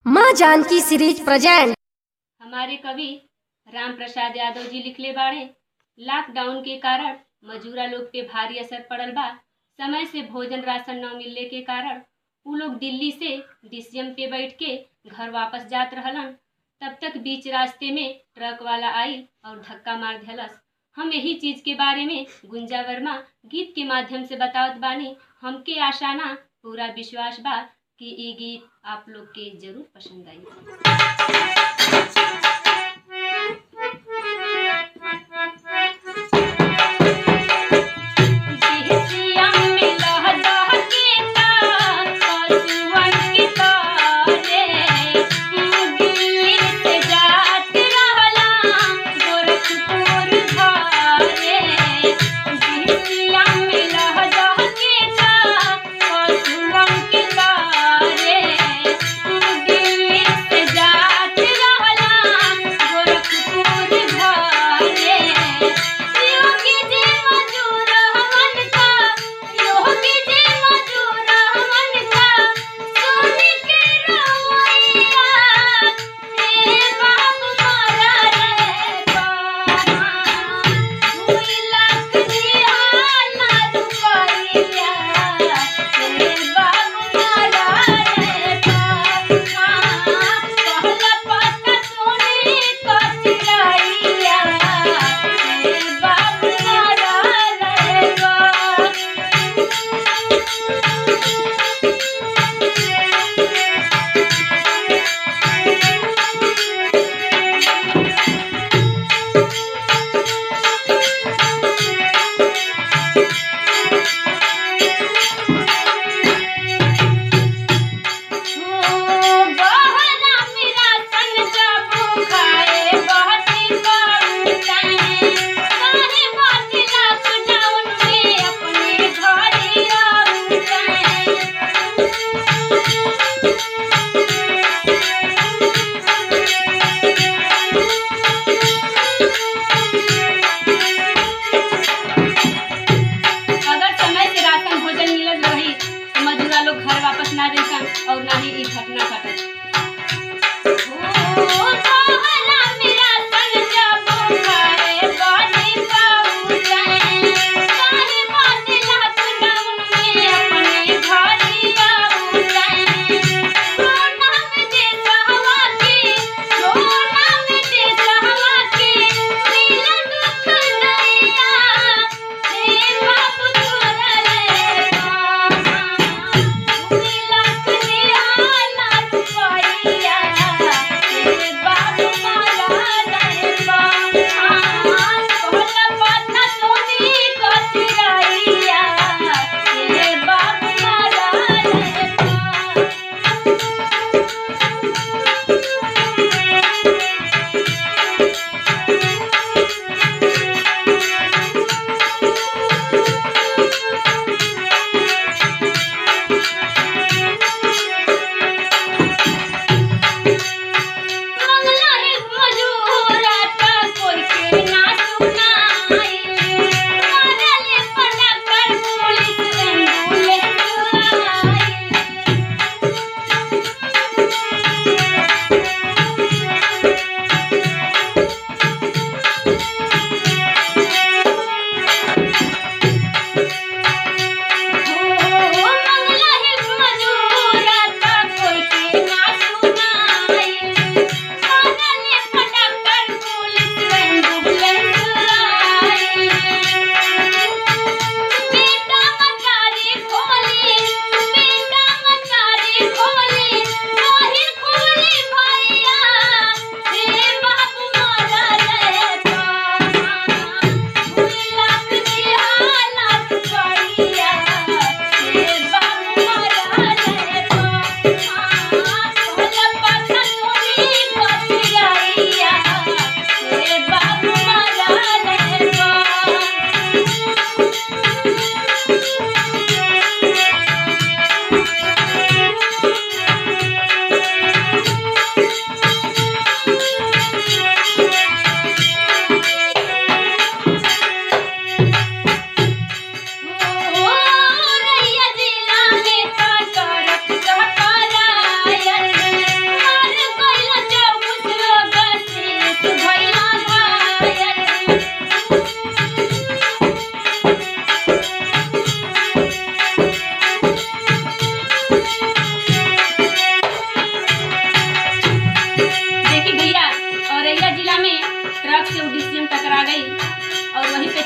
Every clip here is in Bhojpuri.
माँ जानकी सीरीज प्रेजेंट हमारे कवि राम प्रसाद यादव जी लिखले बाड़े लॉकडाउन के कारण मजूरा लोग पे भारी असर पड़ल बा समय से भोजन राशन न मिलने के कारण उ लोग दिल्ली से डीसीएम पे बैठ के घर वापस जात रहलन तब तक बीच रास्ते में ट्रक वाला आई और धक्का मार दिलस हम यही चीज के बारे में गुंजा वर्मा गीत के माध्यम से बतावत बानी हमके आशा ना पूरा विश्वास बा कि ई गीत आप लोग के जरूर पसंद आई घर वापस ना जैसन और ना ही ई घटना घटत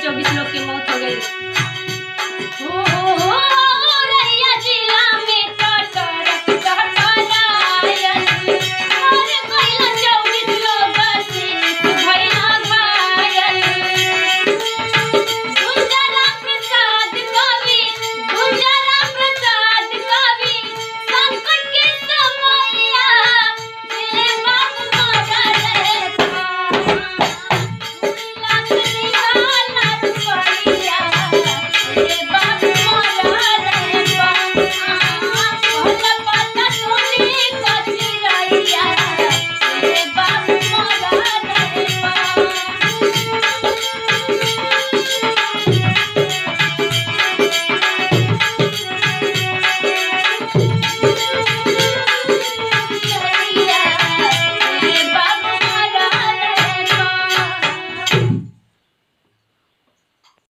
चौबीस लोग की मौत हो गई